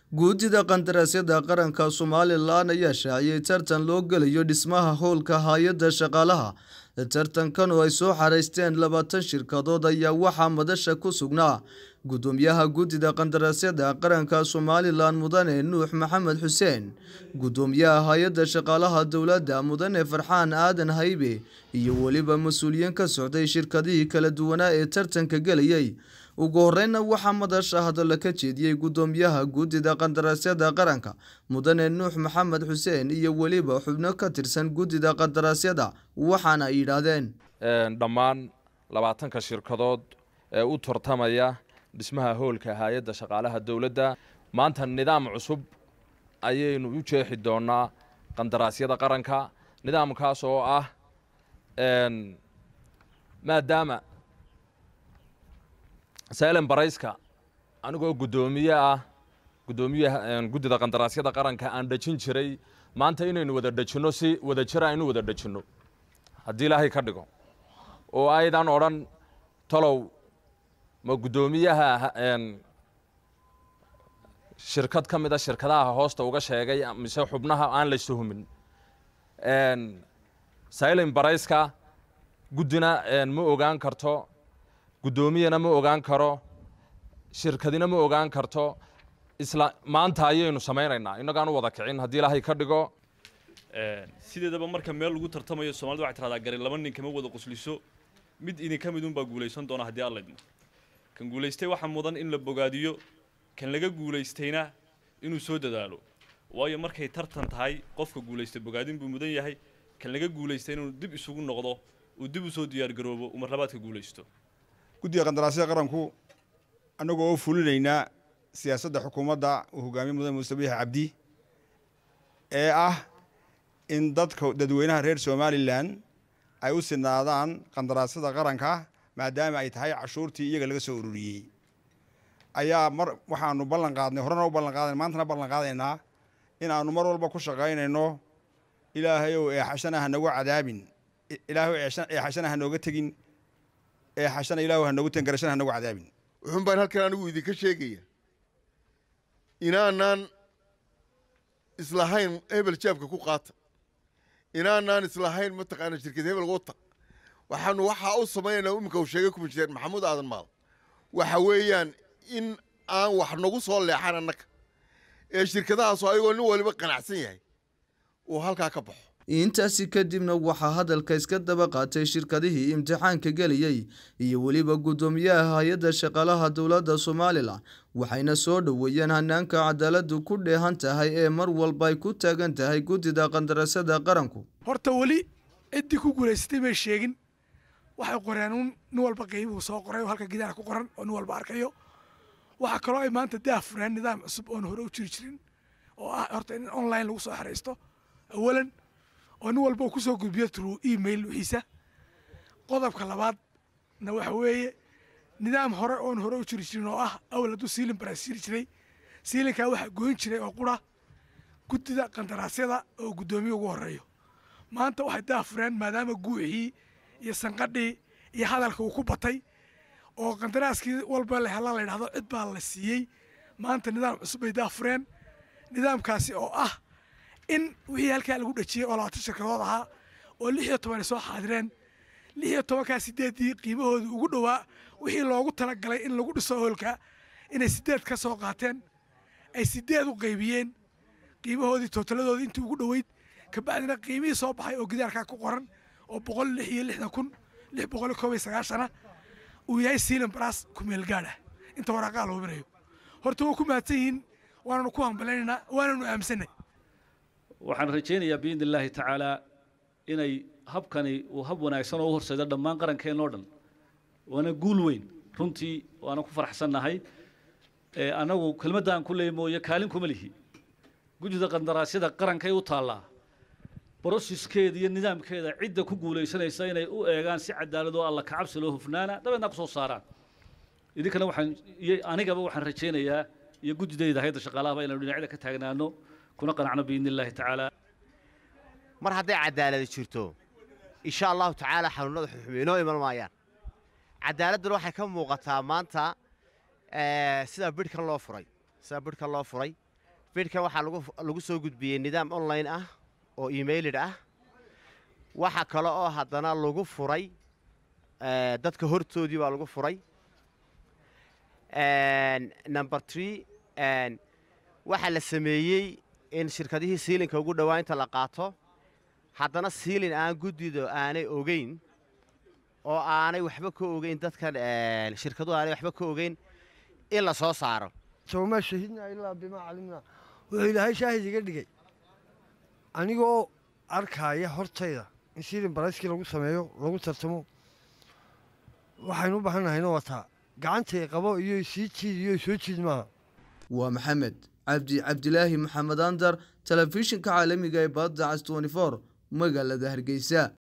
guudida qandaraasyada qaranka somalilan ayaa shaaciyey tartan loo gelayo dhismaha howlka hay-adda shaqaalaha tartankan oo ay soo xaraysteen labaatan shirkadood ayaa waxaa madasha ku sugnaa gudoomiyaha guddida qandaraasyada qaranka somalilan mudane nuux maxamed xuseen gudoomiyaha hay-adda shaqaalaha dowladda mudane farxaan aadan haybe iyo weliba mas-uuliyiin ka socday shirkadihii kala duwanaa ee tartanka gelayay ugu horeyna waxaa madasha hadalla ka jeediyey gudoomiyaha guddida qandaraasyada qaranka mudane nuux maxamed xuseen iyo weliba xubno ka tirsan guddida qandaraasyada waxaana ay yidhaahdeen dhammaan labaatanka shirkadood ee u tartamaya dhismaha hoolka hay-adda shaqaalaha dowladda maanta nidaam cusub ayaynu u jeexi doonaa qandaraasyada qaranka nidaamkaas oo ah maadaama sailen barayska anigoo guddoomiye ah guddoomiyaha guddida qandaraasyada qaranka aan dhejin jiray maanta inaynu wada dhejinno si wada jira aynu wada dhejinno haddii ilaahay ka dhigo oo aydan odhan talow ma guddoomiyaha shirkad ka mid a shirkadaha hoosta uga sheegay mise xubnaha aan la suhumin sailen barayska guddina ma ogaan karto guddoomiyana ma ogaan karo shirkadina ma ogaan karto isla maanta ayaynu samaynaynaa innagaan u wada kicin haddii ilaahay ka dhigo sideedaba marka meel lagu tartamayo soomaalida waxay tiradaa gari laba nin kama wada qusliso mid idinka mid unbaa guulaysan doona haddii alla idmo kan guulaystay waxaa mudan in la bogaadiyo kan laga guulaystayna inuu soo dadaalo waayo markay tartan tahay qofka guulaystay bogaadin buu mudan yahay kan laga guulaystay inuu dib isugu noqdo uu dib usoo diyaargaroobo uu marlabaadka guulaysto guddiga qandaraasyada qaranku annagoo oo fulinaynaa siyaasadda xukuumadda uu hogaamiye mudane muuse biix cabdi ee ah in dadka dadweynaha reer somalilan ay u sinaadaan qandaraasyada qaranka maadaama ay tahay cashuurtii iyaga laga soo ururiyey ayaa mar waxaanu ballan qaadnay horena u ballan qaadana maantana ballan qaadaynaa in aanu mar walba ku shaqaynayno ilaahayow eexashana ha nagu cadaabin ilaahayow eexashana ha nooga tegin eexashana ilaahu ha noogu tegin garashana ha nagu cadaabin wuxuun baan halkan anigu idinka sheegaya inaanaan islahayn hebel jaabka ku qaata inaanaan islahayn mataqaana shirkad hebel wata waxaanu waxaa u samaynaynaa iminka uu sheegay kumishineer maxamuud aadan maal waxa weeyaan in aan wax nagu soo leexan annaga ee shirkadahaasoo ayagoo nin waliba qanacsan yahay uu halkaa ka baxo intaasi kadibna waxaa hadalka iska daba qaatay shirkadihii imtixaanka gelayey iyo weliba guddoomiyaha hay-adda shaqaalaha dowladda somalilan waxayna soo dhoweeyeen hanaanka cadaaladu ku dheehan tahay ee mar walba ay ku taagan tahay guddida qandaraasyada qaranku horta weli ciddii ku guulaysatay may sheegin waxay qoreen un nin walba qiimihuu soo qoray oo halka gidaara ku qoran oo nin walba arkayo waxaa kaloo ay maanta daa fureen nidaam cusub oon hore u jiri jirin oo ah horta in online lagu soo xeraysto awalan oo nin walba uu ku soo gudbiyo true email wixiisa qodobka labaadna waxa weeye nidaam hore oon hore u jiri jirin oo ah awal hadduu siilin baraas jiri jiray siilinkaa waxaa goyn jiray oo qura guddida qandaraasyada oo guddoomiye ugu horeeyo maanta waxay daafureen maadaama guuxii iyo sanqadhii iyo hadalka uu ku batay oo qandaraaskii walba la hela la yidhahdo cid baa la siiyey maanta nidaam cusub bay daafureen nidaamkaasi oo ah in wixii halkaa lagu dhejiyey oo labaatan shirkadood ahaa oo lix iyo toban ay soo xaadireen lix iyo tobankaa sideeddii qiimahoodii ugu dhowaa wixii loogu talagalay in lagu dhiso hoolka inay sideed ka soo qaateen ay sideed u qaybiyeen qiimahoodii tootaladoodii intii ugu dhoweyd kabacdina qiimihii soo baxay oo gidaarkaa ku qoran oo boqol lix iyo lixdan kun lix boqol iyo koob iyo sagaashana uu yahay siilan baraas ku meel gaadha inta waraaqaa la hubinayo horta waa ku mahadsan yihiin waananu ku hambalaynaynaa waananu aaminsanay waxaan rajaynayaa biidni illaahi tacaalaa inay habkani uu hab wanaagsan oo u horseedo dhammaan qarankeen oo dhan waana guul weyn runtii waana ku faraxsannahay annagu kelmaddaan ku leey mooye kaalin kuma lihi guddida qandaraasyada qarankay u taallaa broseskeeda iyo nidaamkeeda cidda ku guulaysanaysa inay u eegaan si cadaalad oo alla kacabsi loo hufnaana dabeedna ku soo saaraan idinkana waxaan iyo anigaba waxaan rajaynayaa iyo guddidayda hayadda shaqaalahaba inaynu dhinacyada ka taagnaano kuna qanacno biidni illaahi tacaala mar hadday cadaaladi jirto insha allahu tacaala xanuunada xuxumi inoo iman maayaan cadaaladduna waxay ka muuqataa maanta sida bidhkan loo furay sida bidhkan loo furay bidhkan waxaa lagu lagu soo gudbiyey nidaam online ah oo emailid ah waxa kale oo haddana lagu furay eh, dadka hortoodii baa lagu furay En, number three en, waxaa la sameeyey in shirkadihii siilinka ugu dhowaanta la qaato haddana siilin aan guddido aanay ogeyn oo aanay waxba ka ogeyn dadkan en, shirkaduhu aanay waxba ka ogeyn in la soo saaro sawmaa shahidnaa ilaa bimaa calimnaa wuxuu ilaahay shaahid iga dhigay anigoo arkaaya hortayda in silin barayskii lagu sameeyo lagu tartamo waxaynu u baahannahayna wataa gacantay qabo iyo sii jiid iyo soo jiid maaha waa maxamed cabdi cabdilaahi maxamed andar telefishinka caalamiga ee badda cas 24 magaalada hargeysa